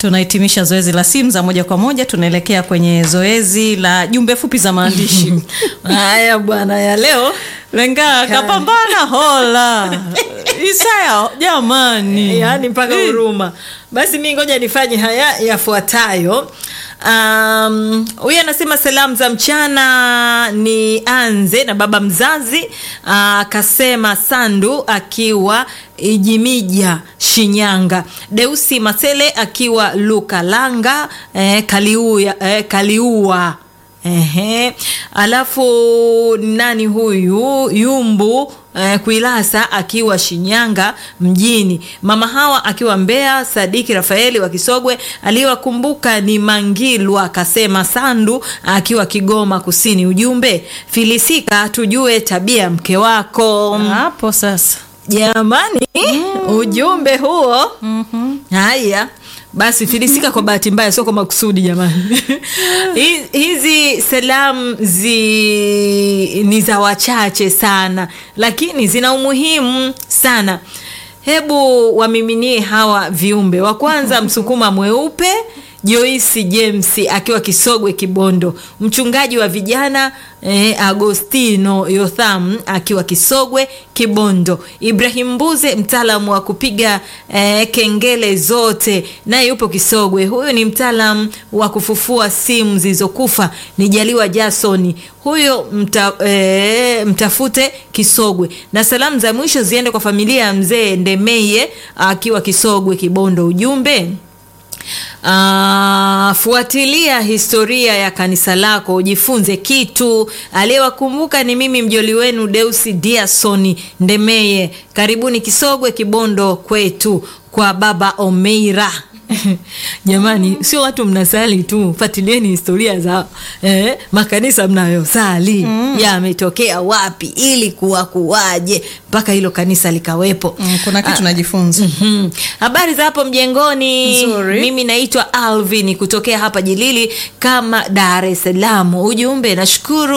tunahitimisha zoezi la simu za moja kwa moja tunaelekea kwenye zoezi la jumbe fupi za maandishi haya bwana ya leo lenga kapambana hola isaya jamani yaani mpaka huruma basi mi ngoja nifanye haya yafuatayo Um, huyu anasema salamu za mchana ni anze na baba mzazi akasema sandu akiwa ijimija shinyanga deusi masele akiwa lukalanga eh, kaliua, eh, kaliua Ehe. Alafu nani huyu Yumbu eh, Kuilasa akiwa Shinyanga mjini, mama hawa akiwa Mbeya, Sadiki Rafaeli wa Kisogwe aliyewakumbuka ni Mangilwa akasema Sandu akiwa Kigoma Kusini. Ujumbe filisika, tujue tabia ya mke wako. hapo sasa Jamani, ujumbe huo haya basi filisika kwa bahati mbaya sio kwa makusudi jamani Hi- hizi salamu zi ni za wachache sana lakini zina umuhimu sana hebu wamiminie hawa viumbe wa kwanza msukuma mweupe joisi james akiwa kisogwe kibondo mchungaji wa vijana eh, agostino yotham akiwa kisogwe kibondo ibrahim mbuze mtaalamu wa kupiga eh, kengele zote naye yupo kisogwe huyu ni mtaalamu wa kufufua simu zilizokufa ni jaliwa jasoni huyo mta, eh, mtafute kisogwe na salamu za mwisho ziende kwa familia ya mzee ndemeye akiwa kisogwe kibondo ujumbe Uh, fuatilia historia ya kanisa lako ujifunze kitu aliyewakumbuka ni mimi mjoli wenu deusi diasoni ndemeye karibuni kisogwe kibondo kwetu kwa baba omeira jamani sio watu mnasali tu fuatilieni historia za eh, makanisa mnayosali mm. yametokea wapi ili kuwa kuwaje mpaka hilo kanisa likawepo mm, kuna kitu najifunza Mhm. habari za hapo mjengoni Nzuri. mimi naitwa alvin kutokea hapa jilili kama dar es salaam ujumbe nashukuru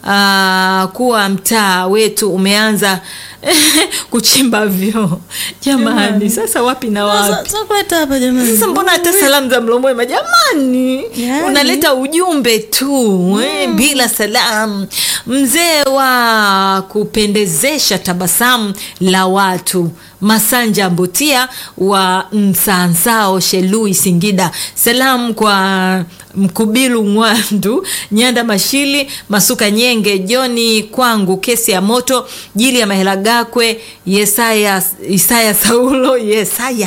uh, kuwa mtaa wetu umeanza kuchimba vyoo jamani sasa wapi na wapi Sasa kuleta hapa jamani sasa mbona hata salamu za mlomwema jamani Yani. unaleta ujumbe tu eh, bila salamu mzee wa kupendezesha tabasamu la watu masanja mbutia wa msansao shelui singida salamu kwa mkubilu ngwandu nyanda mashili masuka nyenge joni kwangu kesi ya moto jili ya mahela gakwe yesaya isaya saulo yesaya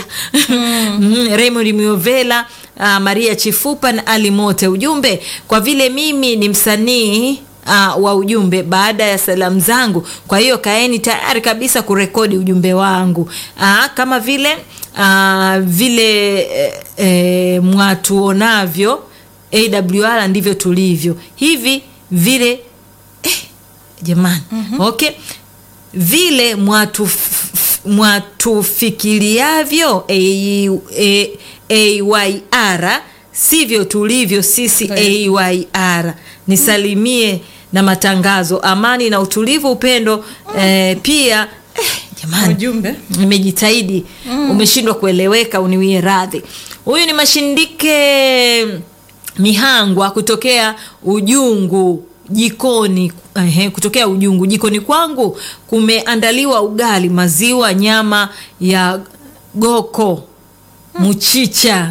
mm. raymond miovela uh, maria chifupa na ali mote ujumbe kwa vile mimi ni msanii Uh, wa ujumbe baada ya salamu zangu kwa hiyo kaeni tayari kabisa kurekodi ujumbe wangu uh, kama vile uh, vile eh, eh, mwatuonavyo awr ndivyo tulivyo hivi vile eh, jamani mm-hmm. okay vile mwatuf- mwatufikiriavyo A- A- ayr sivyo tulivyo sisi ayr nisalimie na matangazo amani na utulivu upendo eh, pia eh, jamani ujumbe nimejitahidi mm. umeshindwa kueleweka uniwie radhi huyu ni mashindike mihangwa kutokea ujungu jikoni ehe, kutokea ujungu jikoni kwangu kumeandaliwa ugali maziwa nyama ya goko mchicha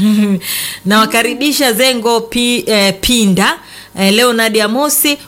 nawakaribisha zengo pi, eh, pinda eh, leonard amosi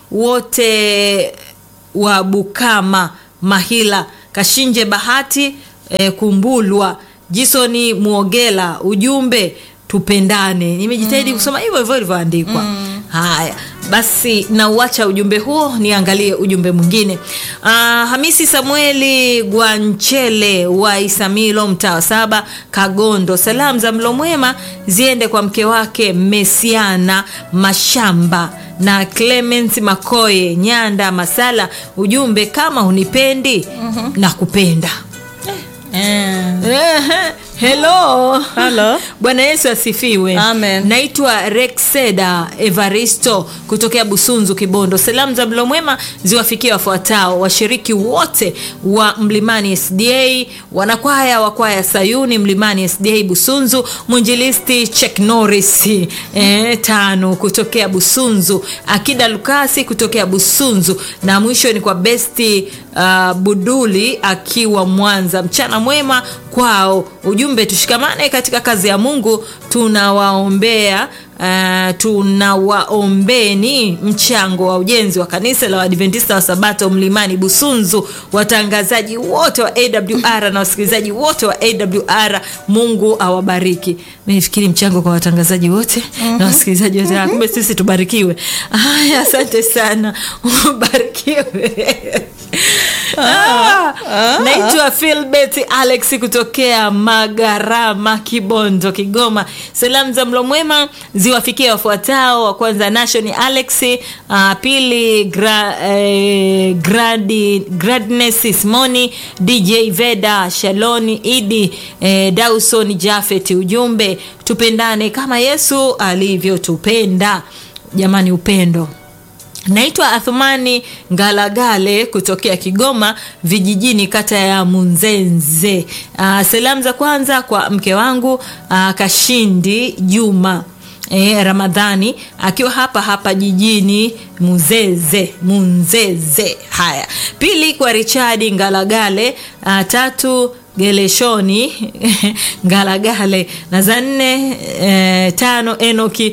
wote wa bukama mahila kashinje bahati eh, kumbulwa jisoni muogela ujumbe tupendane nimejitahidi mm. kusoma hivyo hivyo ilivyoandikwa mm. haya basi nauacha ujumbe huo niangalie ujumbe mwingine uh, hamisi samueli gwanchele wa isamilo mtaa wa saba kagondo salamu za mlo mwema ziende kwa mke wake mesiana mashamba na clement makoye nyanda masala ujumbe kama hunipendi mm-hmm. na kupenda eh. Ehe, hello Hello. bwana yesu asifiwe Amen. naitwa rexeda evaristo kutokea busunzu kibondo salamu za mlo mwema ziwafikie wafuatao washiriki wote wa mlimani sda wanakwaya wa kwaya sayuni mlimani sda busunzu mwinjilisti chek norris eh, tano kutokea busunzu akida lukasi kutokea busunzu na mwisho ni kwa besti uh, buduli akiwa mwanza mchana mwema kwao ujumbe tushikamane katika kazi ya mungu tunawaombea Uh, tunawaombeni mchango wa ujenzi wa kanisa la waadventista wa sabato mlimani busunzu watangazaji wote wa awr na wasikilizaji wote wa awr mungu awabariki nifikiri mchango kwa watangazaji wote na wasikilizaji wote Ah, kumbe sisi tubarikiwe haya asante sana ubarikiwe Ah, naitwa filbert alex kutokea magarama kibondo kigoma salamu za mlo mwema ziwafikie wafuatao wa kwanza nation alex uh, pili gra, eh, gradi, gradness simoni dj veda shaloni idi eh, dawson jafet ujumbe tupendane kama yesu alivyotupenda jamani upendo naitwa athumani ngalagale kutokea kigoma vijijini kata ya munzenze uh, salamu za kwanza kwa mke wangu uh, kashindi juma E, ramadhani akiwa hapa hapa jijini muzeze munzeze haya pili kwa richadi ngalagale uh, tatu geleshoni ngalagale na za nne e, tano enoki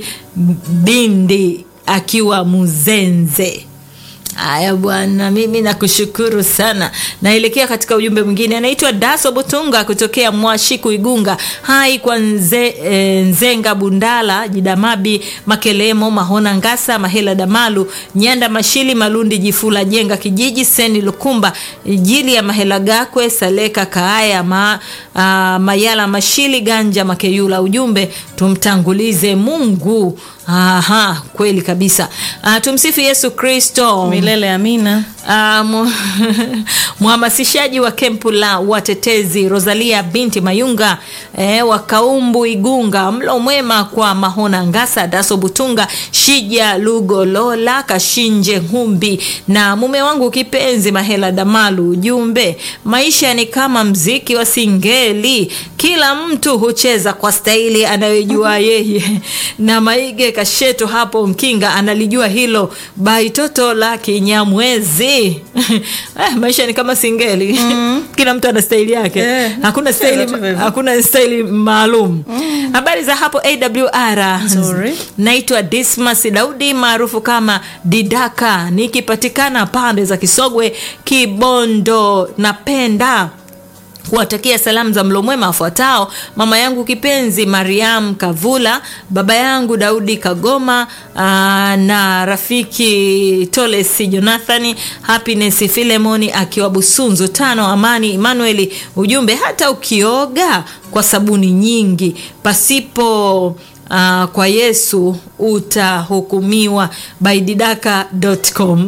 bindi akiwa muzenze haya bwana mimi nakushukuru sana naelekea katika ujumbe mwingine anaitwa daso butunga kutokea mwashiku igunga hai kwa nze, e, nzenga bundala jidamabi makelemo mahona ngasa mahela damalu nyanda mashili malundi jifula jenga kijiji seni lukumba jili ya mahela gakwe saleka kaaya ma, a, mayala mashili ganja makeyula ujumbe tumtangulize mungu Aha, kweli kabisa uh, tumsifu yesu kristo milele amina Uh, mu- mhamasishaji wa kempu la watetezi rosalia binti mayunga eh, wa kaumbu igunga mlo mwema kwa mahona ngasa daso butunga shija lugolola kashinje humbi na mume wangu kipenzi mahela damalu ujumbe maisha ni kama mziki wa singeli kila mtu hucheza kwa staili anayojua yeye na maige kasheto hapo mkinga analijua hilo baitoto la kinyamwezi eh, maisha ni kama singeli mm. kila mtu ana staili yake Eh, hakuna hivyo staili tu hivyo. hakuna staili maalum habari za hapo awr Nzuri. naitwa dismas daudi maarufu kama didaka nikipatikana pande za kisogwe kibondo napenda kuwatakia salamu za mlo mwema wafuatao mama yangu kipenzi mariam kavula baba yangu daudi kagoma aa, na rafiki toles jonathani happiness filemoni akiwa busunzu tano amani emanueli ujumbe hata ukioga kwa sabuni nyingi pasipo Uh, kwa yesu utahukumiwa baididaka.com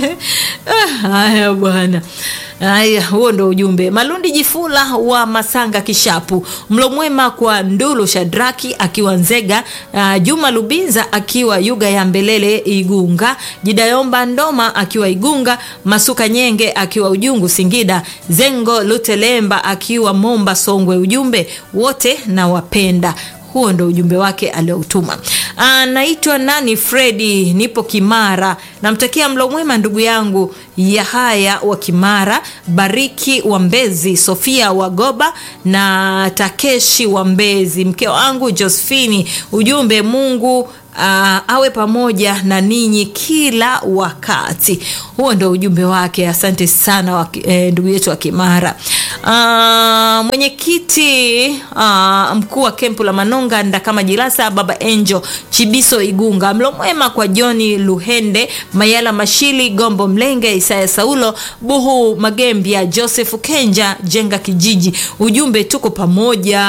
Ah, haya bwana haya huo ndo ujumbe malundi jifula wa masanga kishapu mlo mwema kwa ndulu shadraki akiwa nzega uh, juma lubinza akiwa yuga ya mbelele igunga jidayomba ndoma akiwa igunga masuka nyenge akiwa ujungu singida zengo lutelemba akiwa momba songwe ujumbe wote na wapenda huo ndo ujumbe wake alioutuma anaitwa nani fredi nipo kimara namtakia mlo mwema ndugu yangu yahaya wa kimara bariki wa mbezi sofia wagoba na takeshi wa mbezi mke wangu josephini ujumbe mungu Uh, awe pamoja na ninyi kila wakati huo ndo ujumbe wake asante sana wa, eh, ndugu yetu wa kimara uh, mwenyekiti uh, mkuu wa kempu la manonga ndakama jilasa baba enjo chibiso igunga mlo mwema kwa joni luhende mayala mashili gombo mlenge isaya saulo buhu magembia joseph kenja jenga kijiji ujumbe tuko pamoja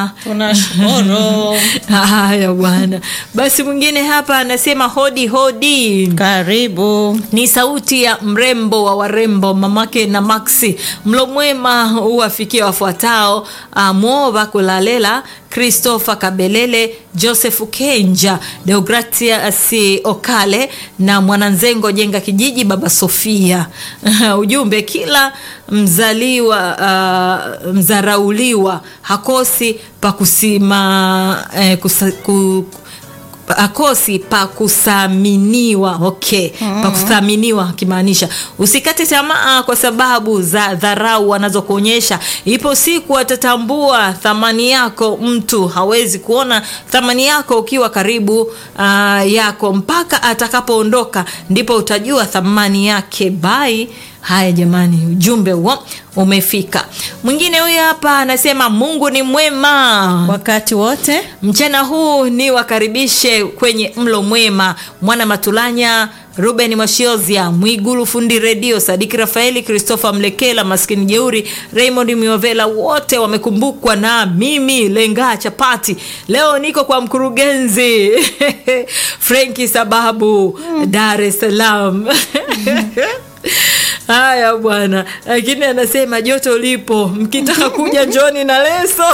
tunashukuru haya bwana basi mwingine hapa anasema hodi hodi karibu ni sauti ya mrembo wa warembo mamake na maxi mlo mwema uwafikie wafuatao uh, Mova Kulalela, Christopher Kabelele, Joseph Kenja, Deogratias Okale na Mwananzengo Jenga Kijiji, Baba Sofia. Ujumbe, kila mzaliwa uh, mzarauliwa hakosi pa kusima eh, kusa, ku, akosi pa kuthaminiwa okay mm-hmm. pa kuthaminiwa akimaanisha usikate tamaa kwa sababu za dharau wanazokuonyesha ipo siku atatambua thamani yako mtu hawezi kuona thamani yako ukiwa karibu uh, yako mpaka atakapoondoka ndipo utajua thamani yake bai haya jamani ujumbe huo umefika mwingine huyu hapa anasema mungu ni mwema wakati wote mchana huu ni wakaribishe kwenye mlo mwema mwana matulanya ruben mashiozia mwigulu fundi redio sadiki rafaeli christopher mlekela maskini jeuri raymond miovela wote wamekumbukwa na mimi lengaa chapati leo niko kwa mkurugenzi frenki sababu dar es salaam haya bwana lakini anasema joto lipo mkitaka kuja njoni na leso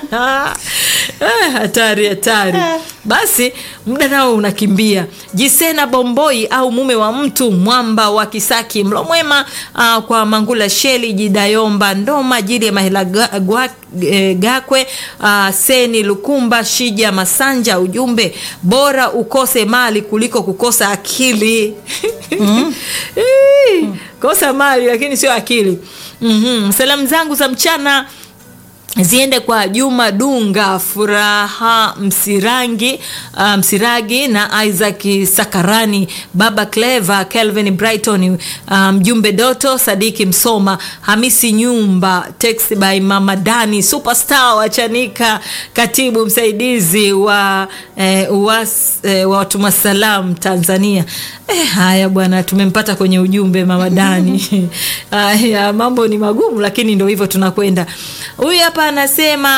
Eh, hatari hatari basi muda nao unakimbia jisena bomboi au mume wa mtu mwamba wa kisaki mlo mwema uh, kwa mangula sheli jidayomba ndoma jili ya mahela ga, gwa, e, gakwe uh, seni lukumba shija masanja ujumbe bora ukose mali kuliko kukosa akili mm. kosa mali lakini sio akili mm-hmm. salamu zangu za mchana ziende kwa juma dunga furaha msirangi uh, msiragi na isaac sakarani baba cleva kelvin brighton mjumbe um, doto sadiki msoma hamisi nyumba text by mama dani superstar wachanika katibu msaidizi wa eh, uwas, eh, wa watuma salam tanzania eh, haya bwana tumempata kwenye ujumbe mama dani haya mambo ni magumu lakini ndo hivyo tunakwenda huyu hapa anasema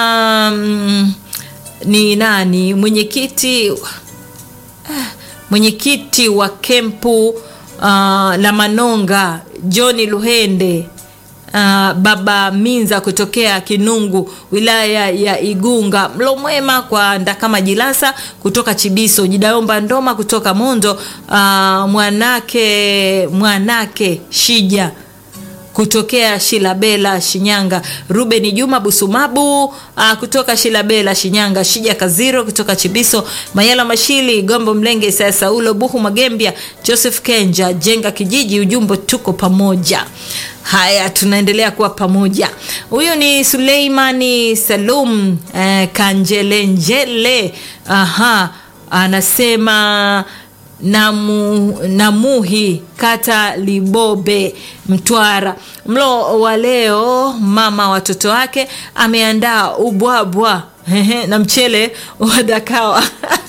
mm, ni nani mwenyekiti mwenyekiti wa kempu uh, la manonga johni luhende Uh, baba minza kutokea kinungu wilaya ya igunga mlo mwema kwa ndakama jilasa kutoka chibiso jidayomba ndoma kutoka mondo uh, mwanake mwanake shija kutokea shilabela shinyanga ruben juma busumabu uh, kutoka shilabela shinyanga shija kaziro kutoka chibiso mayala mashili gombo mlenge saya saulo buhu magembia joseph kenja jenga kijiji ujumbe tuko pamoja haya tunaendelea kuwa pamoja huyu ni suleimani salum eh, kanjelenjele aha anasema namu, namuhi kata libobe mtwara mlo wa leo mama watoto wake ameandaa ubwabwa na mchele wa dakawa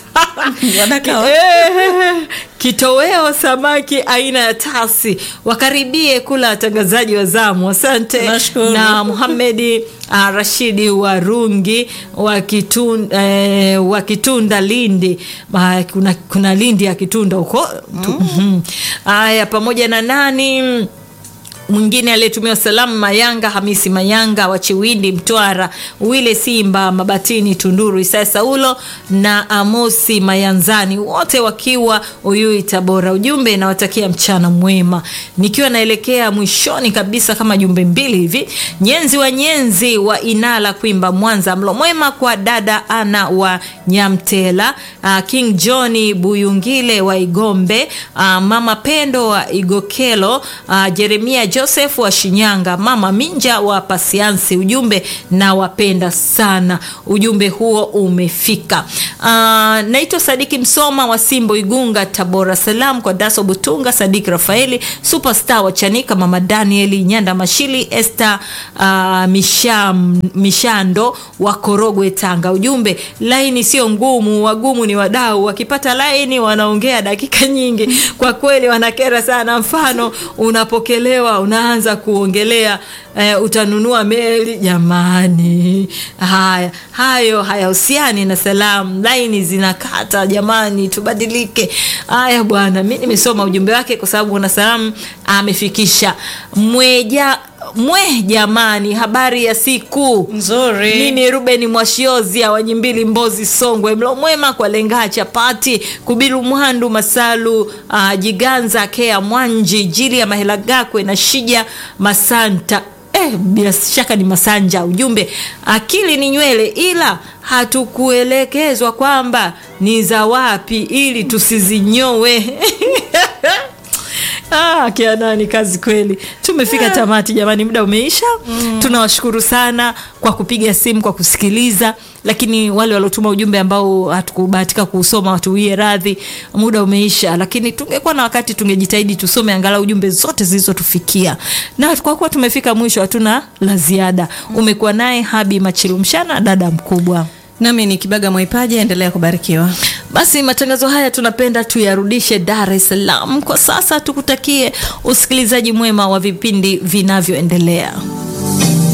Eh, kitoweo samaki aina ya tasi wakaribie kula watangazaji wa zamu asante Nashukuru. na muhamedi uh, rashidi wa rungi wa kitunda, eh, wa kitunda lindi uh, kuna, kuna lindi ya kitunda huko mm. haya pamoja na nani mwingine aliyetumiwa salamu mayanga hamisi mayanga wa chiwindi mtwara wile simba mabatini tunduru isaya saulo na amosi mayanzani wote wakiwa uyui tabora ujumbe inawatakia mchana mwema nikiwa naelekea mwishoni kabisa kama jumbe mbili hivi nyenzi wa nyenzi wa inala kwimba mwanza mlo mwema kwa dada ana wa nyamtela uh, king johni buyungile wa igombe uh, mama pendo wa igokelo uh, jeremia joseph wa shinyanga mama minja wa pasiansi ujumbe na wapenda sana ujumbe huo umefika uh, naitwa sadiki msoma wa simbo igunga tabora salam kwa daso butunga sadiki rafaeli superstar wa chanika mama danieli nyanda mashili este uh, misham, mishando wa korogwe tanga ujumbe laini sio ngumu wagumu ni wadau wakipata laini wanaongea dakika nyingi kwa kweli wanakera sana mfano unapokelewa unaanza kuongelea eh, utanunua meli jamani haya hayo hayahusiani na salamu laini zinakata jamani tubadilike haya bwana mi nimesoma ujumbe wake kwa sababu na salamu amefikisha mweja mwe jamani habari ya siku Nzuri. mimi ruben mwashiozia wanyimbili mbozi songwe mlo mwema kwa lengaa chapati kubilu mwandu masalu uh, jiganza kea mwanji jili ya mahelagakwe na shija masanta Eh, bila shaka ni masanja ujumbe akili ni nywele ila hatukuelekezwa kwamba ni za wapi ili tusizinyowe Ah, kianani kazi kweli tumefika tamati jamani muda umeisha mm. tunawashukuru sana kwa kupiga simu kwa kusikiliza lakini wale waliotuma ujumbe ambao hatukubahatika kuusoma watuwie radhi muda umeisha lakini tungekuwa na wakati tungejitahidi tusome angalau ujumbe zote zilizotufikia na kwa kuwa tumefika mwisho hatuna la ziada umekuwa naye habi machilumshana dada mkubwa nami ni kibaga mwaipaji endelea kubarikiwa basi matangazo haya tunapenda tuyarudishe dar es salaam kwa sasa tukutakie usikilizaji mwema wa vipindi vinavyoendelea